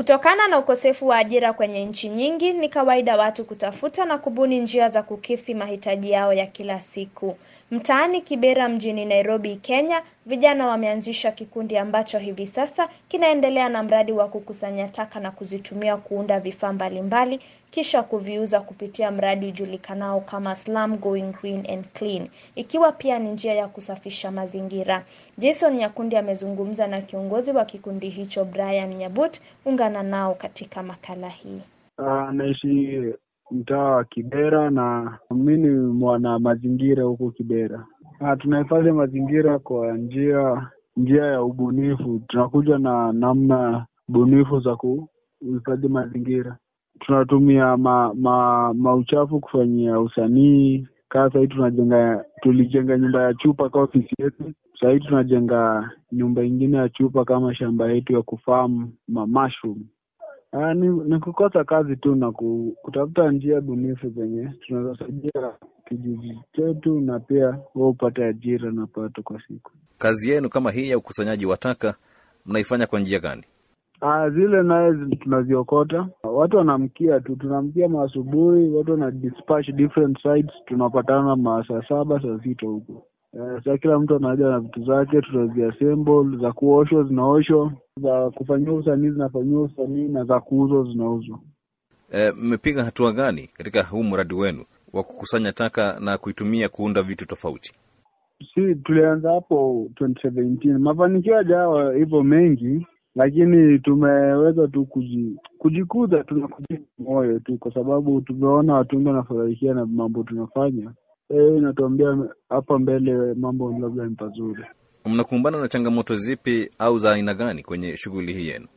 Kutokana na ukosefu wa ajira kwenye nchi nyingi, ni kawaida watu kutafuta na kubuni njia za kukidhi mahitaji yao ya kila siku. Mtaani Kibera mjini Nairobi, Kenya, vijana wameanzisha kikundi ambacho hivi sasa kinaendelea na mradi wa kukusanya taka na kuzitumia kuunda vifaa mbalimbali kisha kuviuza kupitia mradi ujulikanao kama Slum Going Green and Clean, ikiwa pia ni njia ya kusafisha mazingira. Jason Nyakundi amezungumza na kiongozi wa kikundi hicho Brian Nyabut. Ungana nao katika makala hii. Uh, naishi mtaa wa Kibera na mi ni mwana mazingira huku Kibera. Uh, tunahifadhi mazingira kwa njia njia ya ubunifu. Tunakuja na namna bunifu za kuhifadhi mazingira. Tunatumia ma, ma, mauchafu kufanyia usanii. Kaa sahii tunajenga, tulijenga nyumba ya chupa kwa ofisi yetu. Sahii tunajenga nyumba ingine ya chupa kama shamba yetu ya kufamu ma mushroom. Ah, ni, ni kukosa kazi tu na kutafuta njia bunifu zenye tunazosaidia kijiji chetu na pia wewe upate ajira na pato kwa siku. Kazi yenu kama hii ya ukusanyaji wa taka mnaifanya kwa njia gani? Ah, zile naye tunaziokota, watu wanamkia tu, tunamkia maasubuhi, watu wana dispatch different sites, tunapatana masaa saba saa sita huko. Uh, sa kila mtu anaja na vitu zake, tutaziassemble. Za kuoshwa zinaoshwa, za kufanyiwa usanii zinafanyiwa usanii, na za kuuzwa zinauzwa. Mmepiga hatua gani katika huu mradi wenu wa kukusanya taka na kuitumia kuunda vitu tofauti? Si tulianza hapo 2017 mafanikio hajawa hivyo mengi, lakini tumeweza tu kuji, kujikuza tuna kujipa moyo tu, kwa sababu tumeona watu wengi wanafurahikia na mambo tunafanya hiyo inatuambia hapa mbele mambo labda ni pazuri. Mnakumbana na changamoto zipi au za aina gani kwenye shughuli hii yenu?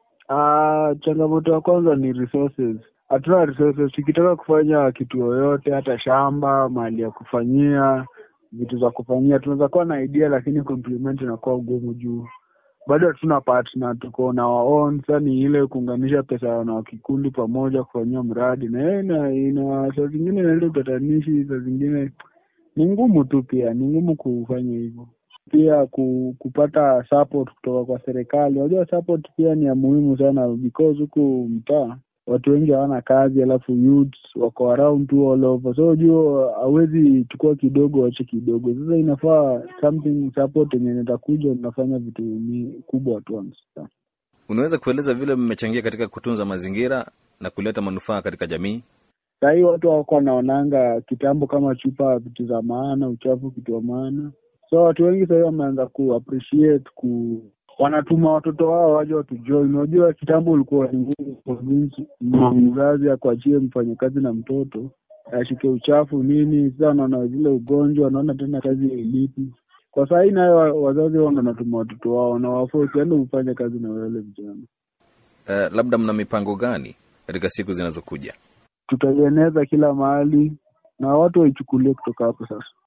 Ah, changamoto ya kwanza ni resources. Hatuna resources. Tukitaka kufanya kitu yoyote, hata shamba, mahali ya kufanyia vitu za kufanyia, tunaweza kuwa na idea, lakini complement inakuwa ugumu juu bado hatuna partner, tuko na our own. Sasa ni ile kuunganisha pesa na kikundi pamoja kufanyia mradi, na yeye ina, ina saa zingine inaleta utatanishi, saa zingine ni ngumu tu, pia ni ngumu kufanya hivyo. Pia ku, kupata support kutoka kwa serikali. Unajua support pia ni ya muhimu sana, because huku mtaa watu wengi hawana kazi, alafu youths wako around tu all over, so unajua hawezi chukua kidogo wache kidogo. Sasa inafaa something support yenye nitakuja unafanya vitu kubwa at once. Unaweza kueleza vile mmechangia katika kutunza mazingira na kuleta manufaa katika jamii? Sahii watu wako wanaonanga kitambo kama chupa vitu za maana, uchafu kitu wa maana, so watu wengi sahii wameanza ku appreciate ku wanatuma watoto wao waje watujoin. Unajua kitambo ulikuwa ni ngumu mzazi akuachie mfanyakazi na mtoto ashike uchafu nini. Sasa wanaona zile ugonjwa, wanaona tena kazi ilipi. Kwa saa hii nayo wazazi wao ndo wanatuma watoto wao na wafosi ende ufanye kazi na wale vijana. Uh, labda mna mipango gani katika siku zinazokuja? Tutaieneza kila mahali na watu waichukulie kutoka hapo sasa.